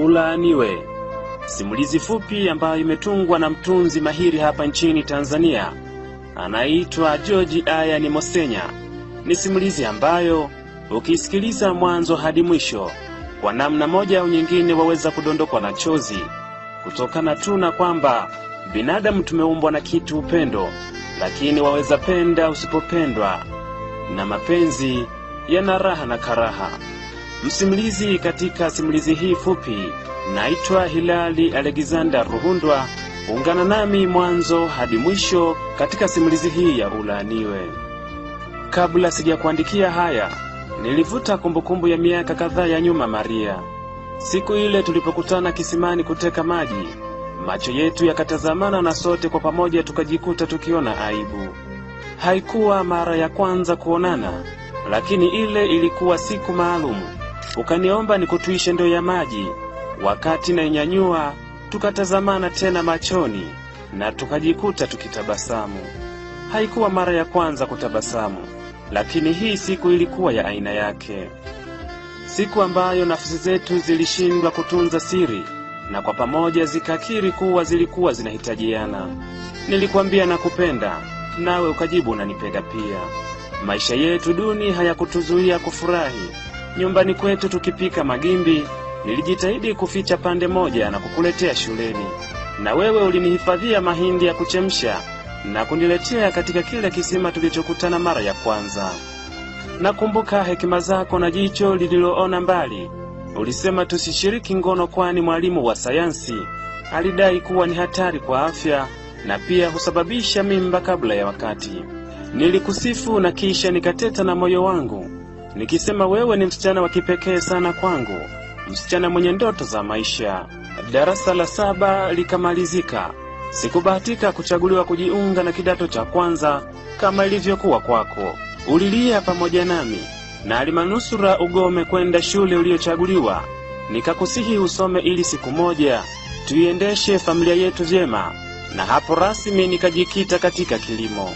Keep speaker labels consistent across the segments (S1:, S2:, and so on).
S1: Ulaaniwe, simulizi fupi ambayo imetungwa na mtunzi mahiri hapa nchini Tanzania anaitwa George Ayani Mosenya. Ni simulizi ambayo ukisikiliza mwanzo hadi mwisho, kwa namna moja au nyingine waweza kudondokwa na chozi kutokana tu na kwamba binadamu tumeumbwa na kitu upendo, lakini waweza penda usipopendwa, na mapenzi yana raha na karaha. Msimulizi katika simulizi hii fupi naitwa Hilali Alexander Ruhundwa. Ungana nami mwanzo hadi mwisho katika simulizi hii ya Ulaaniwe. Kabla sijakuandikia haya, nilivuta kumbukumbu ya miaka kadhaa ya nyuma. Maria, siku ile tulipokutana kisimani kuteka maji, macho yetu yakatazamana na sote kwa pamoja tukajikuta tukiona aibu. Haikuwa mara ya kwanza kuonana, lakini ile ilikuwa siku maalum. Ukaniomba nikutuishe ndoo ya maji, wakati nainyanyua tukatazamana tena machoni na tukajikuta tukitabasamu. Haikuwa mara ya kwanza kutabasamu, lakini hii siku ilikuwa ya aina yake, siku ambayo nafsi zetu zilishindwa kutunza siri na kwa pamoja zikakiri kuwa zilikuwa zinahitajiana. Nilikwambia nakupenda, nawe ukajibu unanipenda pia. Maisha yetu duni hayakutuzuia kufurahi. Nyumbani kwetu tukipika magimbi nilijitahidi kuficha pande moja na kukuletea shuleni, na wewe ulinihifadhia mahindi ya kuchemsha na kuniletea katika kile kisima tulichokutana mara ya kwanza. Nakumbuka hekima zako na jicho lililoona mbali. Ulisema tusishiriki ngono, kwani mwalimu wa sayansi alidai kuwa ni hatari kwa afya na pia husababisha mimba kabla ya wakati. Nilikusifu na kisha nikateta na moyo wangu nikisema wewe ni msichana wa kipekee sana kwangu, msichana mwenye ndoto za maisha. Darasa la saba likamalizika. Sikubahatika kuchaguliwa kujiunga na kidato cha kwanza kama ilivyokuwa kwako. Ulilia pamoja nami na alimanusura ugome kwenda shule uliyochaguliwa. Nikakusihi usome ili siku moja tuiendeshe familia yetu vyema, na hapo rasmi nikajikita katika kilimo.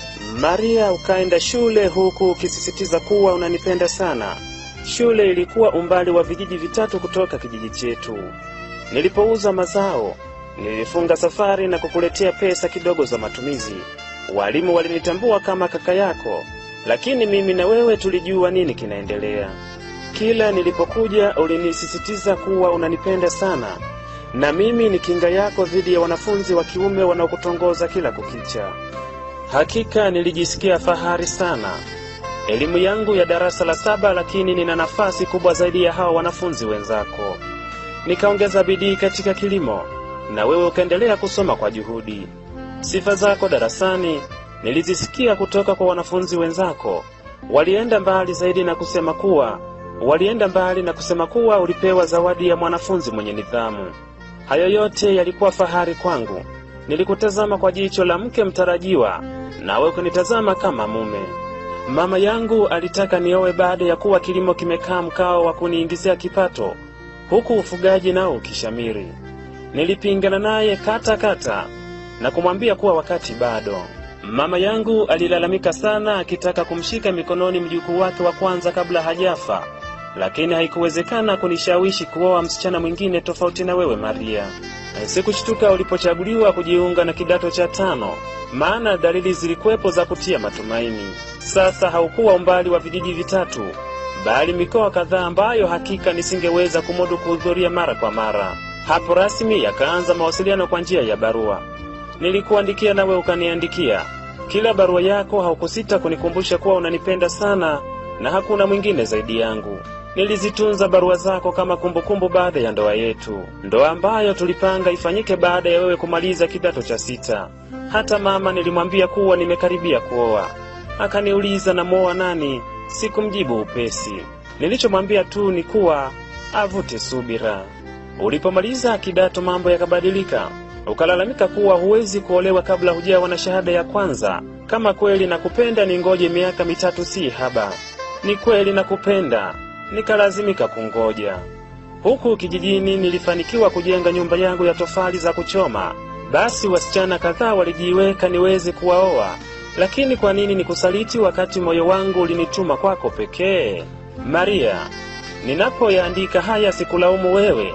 S1: Maria, ukaenda shule huku ukisisitiza kuwa unanipenda sana. Shule ilikuwa umbali wa vijiji vitatu kutoka kijiji chetu. Nilipouza mazao, nilifunga safari na kukuletea pesa kidogo za matumizi. Walimu walinitambua kama kaka yako, lakini mimi na wewe tulijua nini kinaendelea. Kila nilipokuja ulinisisitiza kuwa unanipenda sana, na mimi ni kinga yako dhidi ya wanafunzi wa kiume wanaokutongoza kila kukicha. Hakika nilijisikia fahari sana. Elimu yangu ya darasa la saba, lakini nina nafasi kubwa zaidi ya hawa wanafunzi wenzako. Nikaongeza bidii katika kilimo na wewe ukaendelea kusoma kwa juhudi. Sifa zako darasani nilizisikia kutoka kwa wanafunzi wenzako. Walienda mbali zaidi na kusema kuwa walienda mbali na kusema kuwa ulipewa zawadi ya mwanafunzi mwenye nidhamu. Hayo yote yalikuwa fahari kwangu. Nilikutazama kwa jicho la mke mtarajiwa, nawe ukanitazama kama mume. Mama yangu alitaka niowe baada ya kuwa kilimo kimekaa mkao wa kuniingizia kipato, huku ufugaji nao ukishamiri. Nilipingana naye kata kata na kumwambia kuwa wakati bado. Mama yangu alilalamika sana, akitaka kumshika mikononi mjukuu wake wa kwanza kabla hajafa, lakini haikuwezekana kunishawishi kuoa msichana mwingine tofauti na wewe Maria. Sikushtuka ulipochaguliwa kujiunga na kidato cha tano, maana dalili zilikuwepo za kutia matumaini. Sasa haukuwa umbali wa vijiji vitatu, bali mikoa kadhaa ambayo hakika nisingeweza kumudu kuhudhuria mara kwa mara. Hapo rasmi yakaanza mawasiliano kwa njia ya barua. Nilikuandikia nawe ukaniandikia. Kila barua yako haukusita kunikumbusha kuwa unanipenda sana na hakuna mwingine zaidi yangu. Nilizitunza barua zako kama kumbukumbu baada ya ndoa yetu, ndoa ambayo tulipanga ifanyike baada ya wewe kumaliza kidato cha sita. Hata mama nilimwambia kuwa nimekaribia kuoa. Akaniuliza namwoa nani? Sikumjibu upesi. Nilichomwambia tu ni kuwa avute subira. Ulipomaliza kidato mambo yakabadilika. Ukalalamika kuwa huwezi kuolewa kabla hujawa na shahada ya kwanza. Kama kweli nakupenda, ningoje miaka mitatu si haba. Ni kweli nakupenda, nikalazimika kungoja. Huku kijijini nilifanikiwa kujenga nyumba yangu ya tofali za kuchoma. Basi wasichana kadhaa walijiweka niweze kuwaoa, lakini kwa nini nikusaliti wakati moyo wangu ulinituma kwako pekee? Maria, ninapoyaandika haya sikulaumu wewe,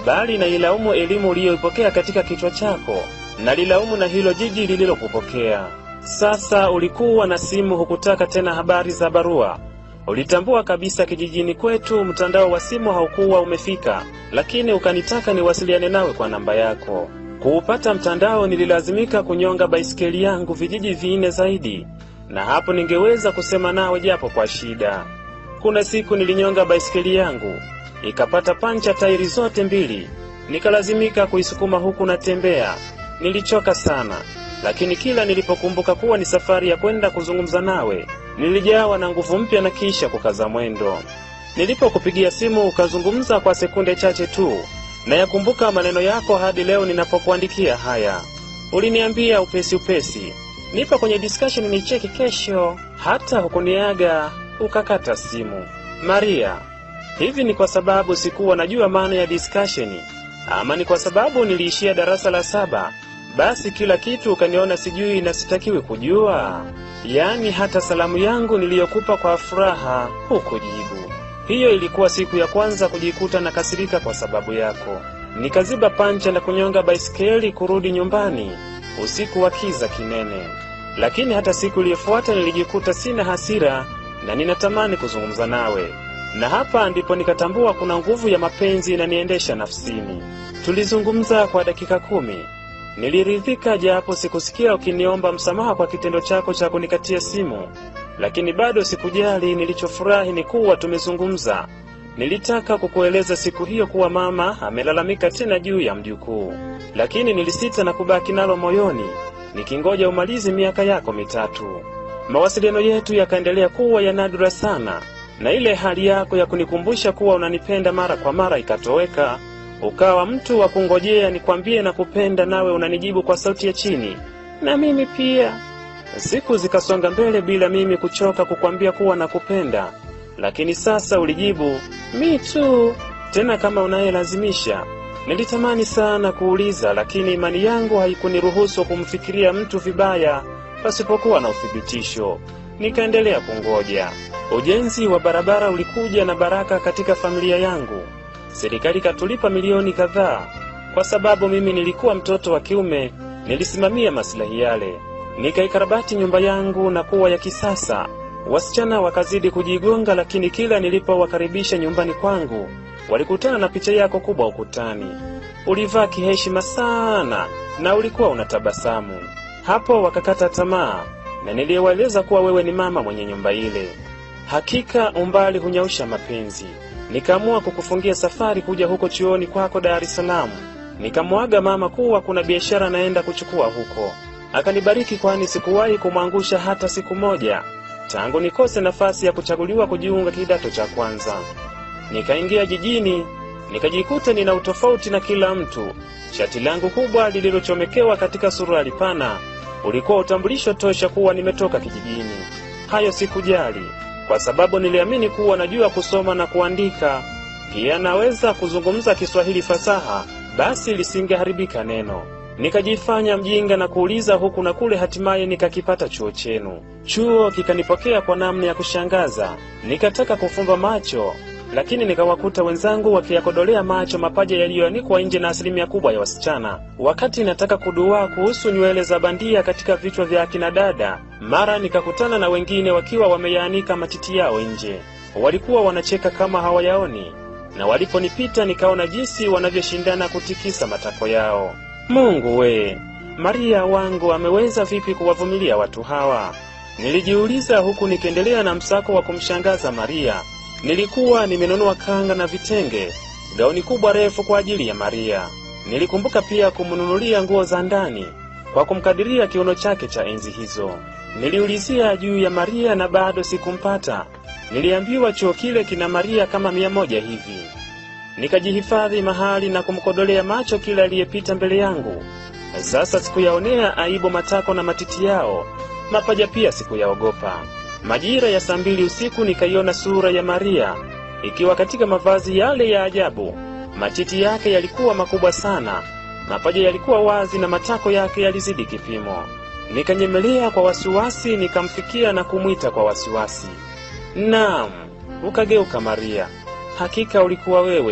S1: bali nailaumu elimu uliyoipokea katika kichwa chako, nalilaumu na hilo jiji lililokupokea. Sasa ulikuwa na simu, hukutaka tena habari za barua. Ulitambua kabisa kijijini kwetu mtandao wa simu haukuwa umefika, lakini ukanitaka niwasiliane nawe kwa namba yako. Kuupata mtandao, nililazimika kunyonga baisikeli yangu vijiji vinne zaidi, na hapo ningeweza kusema nawe japo kwa shida. Kuna siku nilinyonga baisikeli yangu ikapata pancha tairi zote mbili, nikalazimika kuisukuma huku natembea. Nilichoka sana, lakini kila nilipokumbuka kuwa ni safari ya kwenda kuzungumza nawe, nilijawa na nguvu mpya na kisha kukaza mwendo. Nilipokupigia simu ukazungumza kwa sekunde chache tu, na yakumbuka maneno yako hadi leo ninapokuandikia haya. Uliniambia upesi upesi, nipo kwenye discussion nicheki kesho. Hata hukuniaga ukakata simu. Maria, hivi ni kwa sababu sikuwa najua maana ya discussion, ama ni kwa sababu niliishia darasa la saba basi kila kitu ukaniona sijui na sitakiwi kujua? Yaani hata salamu yangu niliyokupa kwa furaha hukujibu. Hiyo ilikuwa siku ya kwanza kujikuta na kasirika kwa sababu yako. Nikaziba pancha na kunyonga baisikeli kurudi nyumbani usiku wa kiza kinene. Lakini hata siku iliyofuata nilijikuta sina hasira na ninatamani kuzungumza nawe, na hapa ndipo nikatambua kuna nguvu ya mapenzi inaniendesha nafsini. Tulizungumza kwa dakika kumi. Niliridhika japo sikusikia ukiniomba msamaha kwa kitendo chako cha kunikatia simu, lakini bado sikujali. Nilichofurahi ni kuwa tumezungumza. Nilitaka kukueleza siku hiyo kuwa mama amelalamika tena juu ya mjukuu, lakini nilisita na kubaki nalo moyoni nikingoja umalizi miaka yako mitatu. Mawasiliano yetu yakaendelea kuwa ya nadra sana, na ile hali yako ya kunikumbusha kuwa unanipenda mara kwa mara ikatoweka. Ukawa mtu wa kungojea nikwambie na kupenda, nawe unanijibu kwa sauti ya chini, na mimi pia. Siku zikasonga mbele bila mimi kuchoka kukwambia kuwa nakupenda, lakini sasa ulijibu mi tu, tena kama unayelazimisha. Nilitamani sana kuuliza, lakini imani yangu haikuniruhusu kumfikiria mtu vibaya pasipokuwa na uthibitisho. Nikaendelea kungoja. Ujenzi wa barabara ulikuja na baraka katika familia yangu. Serikali ikatulipa milioni kadhaa. Kwa sababu mimi nilikuwa mtoto wa kiume, nilisimamia maslahi yale. Nikaikarabati nyumba yangu na kuwa ya kisasa. Wasichana wakazidi kujigonga, lakini kila nilipowakaribisha nyumbani kwangu walikutana na picha yako kubwa ukutani. Ulivaa kiheshima sana na ulikuwa unatabasamu. Hapo wakakata tamaa, na niliwaeleza kuwa wewe ni mama mwenye nyumba ile. Hakika umbali hunyausha mapenzi. Nikaamua kukufungia safari kuja huko chuoni kwako Dar es Salaam. Nikamwaga mama kuwa kuna biashara naenda kuchukua huko. Akanibariki, kwani sikuwahi kumwangusha hata siku moja tangu nikose nafasi ya kuchaguliwa kujiunga kidato cha kwanza. Nikaingia jijini, nikajikuta nina utofauti na kila mtu. Shati langu kubwa lililochomekewa katika suruali pana ulikuwa utambulisho tosha kuwa nimetoka kijijini. Hayo sikujali kwa sababu niliamini kuwa najua kusoma na kuandika, pia naweza kuzungumza Kiswahili fasaha, basi lisingeharibika neno. Nikajifanya mjinga na kuuliza huku na kule, hatimaye nikakipata chuo chenu. Chuo kikanipokea kwa namna ya kushangaza. Nikataka kufumba macho, lakini nikawakuta wenzangu wakiyakodolea macho mapaja yaliyoanikwa nje na asilimia kubwa ya wasichana. Wakati nataka kuduaa kuhusu nywele za bandia katika vichwa vya akina dada, mara nikakutana na wengine wakiwa wameyaanika matiti yao nje. Walikuwa wanacheka kama hawayaoni, na waliponipita nikaona jinsi wanavyoshindana kutikisa matako yao. Mungu we, Maria wangu ameweza vipi kuwavumilia watu hawa? Nilijiuliza huku nikiendelea na msako wa kumshangaza Maria. Nilikuwa nimenunua kanga na vitenge, gauni kubwa refu kwa ajili ya Maria. Nilikumbuka pia kumnunulia nguo za ndani kwa kumkadiria kiuno chake cha enzi hizo. Niliulizia juu ya Maria na bado sikumpata. Niliambiwa chuo kile kina Maria kama mia moja hivi. Nikajihifadhi mahali na kumkodolea macho kila aliyepita mbele yangu. Sasa sikuyaonea aibu matako na matiti yao, mapaja pia sikuyaogopa. Majira ya saa mbili usiku nikaiona sura ya Maria ikiwa katika mavazi yale ya ajabu. Matiti yake yalikuwa makubwa sana, mapaja yalikuwa wazi na matako yake yalizidi kipimo. Nikanyemelea kwa wasiwasi, nikamfikia na kumwita kwa wasiwasi, naam. Ukageuka Maria, hakika ulikuwa wewe.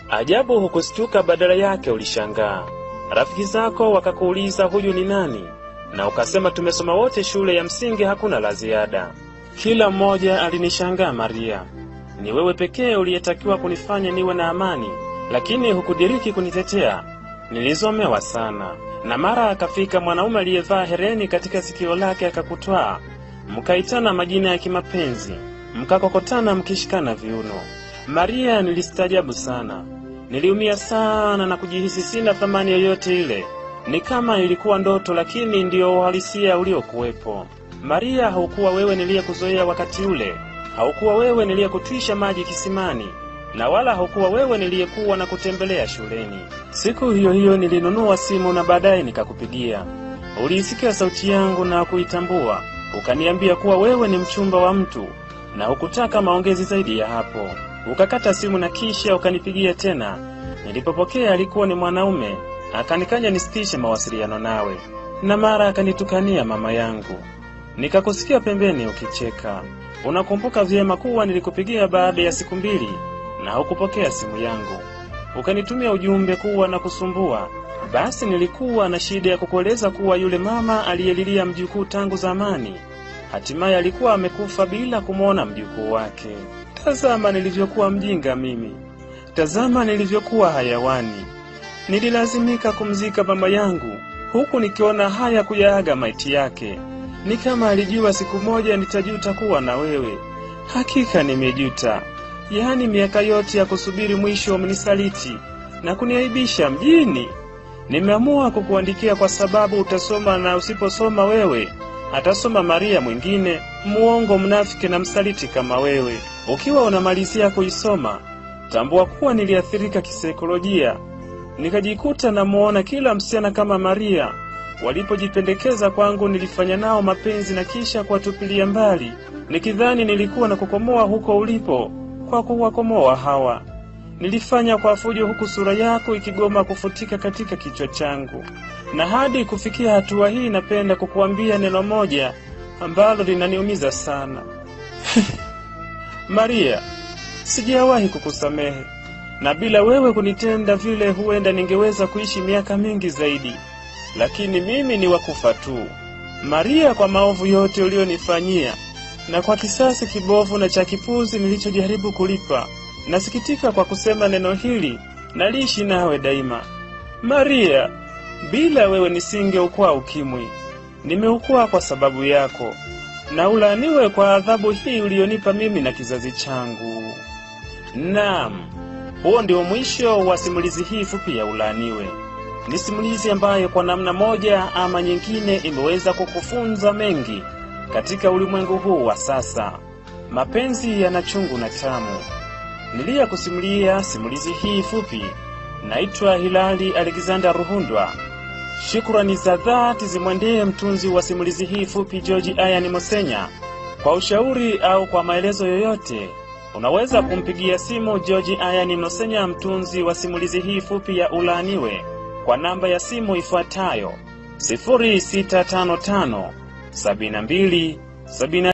S1: Ajabu hukustuka, badala yake ulishangaa. Rafiki zako wakakuuliza huyu ni nani, na ukasema tumesoma wote shule ya msingi, hakuna la ziada. Kila mmoja alinishangaa. Maria, ni wewe pekee uliyetakiwa kunifanya niwe na amani, lakini hukudiriki kunitetea. Nilizomewa sana. Na mara akafika mwanaume aliyevaa hereni katika sikio lake akakutwaa, mkaitana majina ya kimapenzi, mkakokotana mkishikana viuno. Maria, nilistaajabu sana, niliumia sana na kujihisi sina thamani yoyote ile. Ni kama ilikuwa ndoto, lakini ndiyo uhalisia uliokuwepo. Maria, haukuwa wewe niliyekuzoea wakati ule, haukuwa wewe niliyekutwisha maji kisimani, na wala haukuwa wewe niliyekuwa na kutembelea shuleni. Siku hiyo hiyo nilinunua simu na baadaye nikakupigia. Uliisikia sauti yangu na kuitambua, ukaniambia kuwa wewe ni mchumba wa mtu na hukutaka maongezi zaidi ya hapo. Ukakata simu na kisha ukanipigia tena. Nilipopokea alikuwa ni mwanaume, akanikanya nisitishe mawasiliano nawe, na mara akanitukania mama yangu. Nikakusikia pembeni ukicheka. Unakumbuka vyema kuwa nilikupigia baada ya siku mbili na hukupokea simu yangu. Ukanitumia ujumbe kuwa na kusumbua. Basi nilikuwa na shida ya kukueleza kuwa yule mama aliyelilia mjukuu tangu zamani hatimaye alikuwa amekufa bila kumwona mjukuu wake. Tazama nilivyokuwa mjinga mimi, tazama nilivyokuwa hayawani. Nililazimika kumzika mama yangu huku nikiona haya kuyaaga maiti yake. Ni kama alijua siku moja nitajuta kuwa na wewe. Hakika nimejuta, yaani miaka yote ya kusubiri mwisho umenisaliti na kuniaibisha mjini. Nimeamua kukuandikia kwa sababu utasoma, na usiposoma wewe atasoma Maria mwingine, muongo, mnafiki na msaliti kama wewe. Ukiwa unamalizia kuisoma, tambua kuwa niliathirika kisaikolojia, nikajikuta namuona kila msichana kama Maria. Walipojipendekeza kwangu, nilifanya nao mapenzi na kisha kuwatupilia mbali, nikidhani nilikuwa na kukomoa huko ulipo kwa kuwakomoa hawa. Nilifanya kwa fujo, huku sura yako ikigoma kufutika katika kichwa changu. Na hadi kufikia hatua hii, napenda kukuambia neno moja ambalo linaniumiza sana Maria, sijawahi kukusamehe, na bila wewe kunitenda vile, huenda ningeweza kuishi miaka mingi zaidi, lakini mimi ni wakufa tu Maria, kwa maovu yote ulionifanyia na kwa kisasi kibovu na cha kipuzi nilichojaribu kulipa. Nasikitika kwa kusema neno hili, naliishi nawe daima Maria. Bila wewe nisingeukwaa ukimwi, nimeukwaa kwa sababu yako, na ulaaniwe kwa adhabu hii ulionipa mimi na kizazi changu. Naam, huo ndio mwisho wa simulizi hii fupi ya Ulaaniwe. Ni simulizi ambayo kwa namna moja ama nyingine imeweza kukufunza mengi katika ulimwengu huu wa sasa. Mapenzi yana chungu na tamu. Niliyakusimulia simulizi hii fupi, naitwa Hilali Alexander Ruhundwa. Shukrani za dhati zimwendee mtunzi wa simulizi hii fupi George Ayani Mosenya. Kwa ushauri au kwa maelezo yoyote, unaweza kumpigia simu George Ayani Mosenya, mtunzi wa simulizi hii fupi ya Ulaaniwe, kwa namba ya simu ifuatayo 0655 72 70